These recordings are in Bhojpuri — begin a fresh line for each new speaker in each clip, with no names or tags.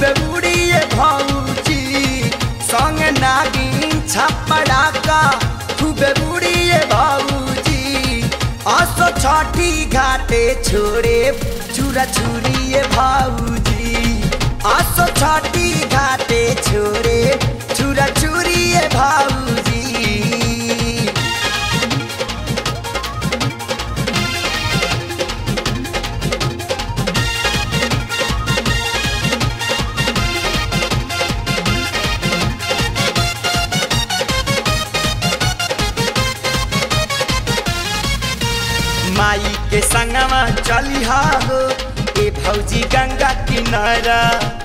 खूबे उड़िए भौजी संग नागिन छपड़ाका खूबे उड़िए भौजी असो छठी घाटे छोड़े चूरा चूड़िए भौजी असो छठी घाटे छोड़े चूरा चूड़िए भौजी माई के संगवा चलिहा हो ए भौजी गंगा किनारा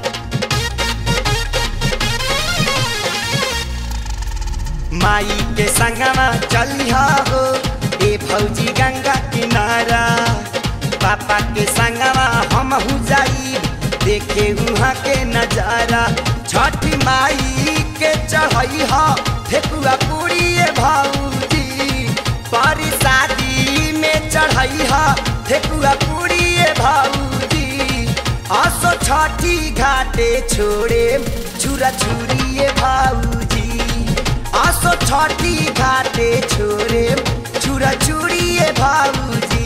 माई के संगवा चलिहा हो ए भौजी गंगा किनारा पापा के संगवा हम जाई देखे वहाँ के नजारा छठी माई के चढ़ई हा ठेकुआ पूरी भौजी पारी शादी में चढ़ई हा ठेकुआ पूरी भौजी आसो छठी घाटे छोड़े छुरा छुरी भौजी आसो छठी घाटे छोड़े छुरा छुरी भौजी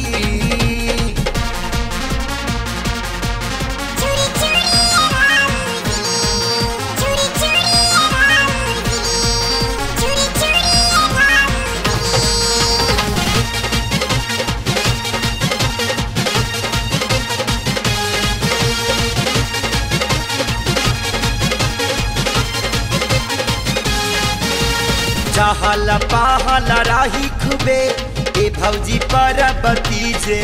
चूड़ी चूड़ी रावड़ी चूड़ी चूड़ी रावड़ी चूड़ी चूड़ी रावड़ी
चहल पहल राही खुबे ए भौजी पर बतीजे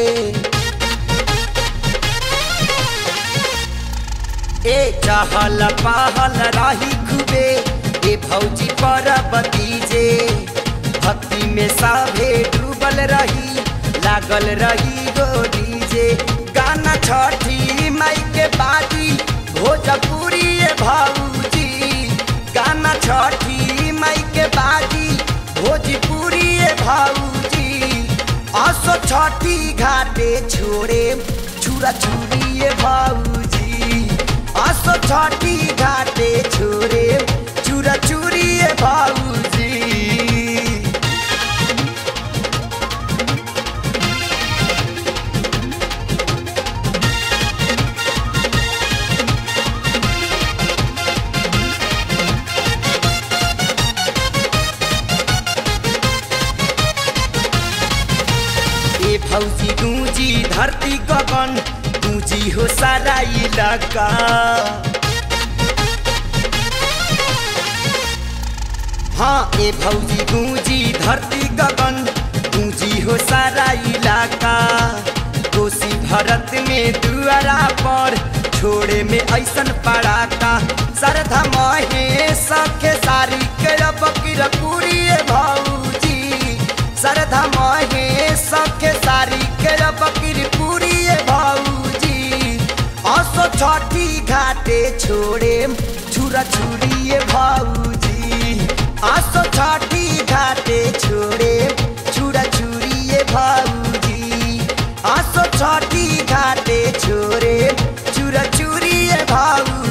ए चहल पहल राही खुबे ए भौजी पर बतीजे भक्ति में साभे डूबल रही लागल रही गो डीजे गाना छठी माई के बाजी भोजपुरी ए भौजी गाना छठी माई के बाजी भोजपुरी ए भौजी असो छठी घाटे छोड़े छुरा छुरी ए भौजी असो छठी घाटे छोड़े चूरा चूरी ए भौजी ए भौजी गूंजी धरती गगन गूंजी हो सारा इलाका हाँ ए भौजी गूंजी धरती गगन गूंजी हो सारा इलाका कोसी भरत में दुआरा पर छोड़े में ऐसन पड़ाका सरधा महे सखे सारी के बकीर पूरी भौजी सरधा महे सखे सारी के बकीर पूरी भौजी असो छठी घाटे छोड़े छुरा छुरी भौजी असो छठी घाटे छोड़े छुरा छुरी भौजी असो छठी घाटे छोड़े चुरा चुरी भौजी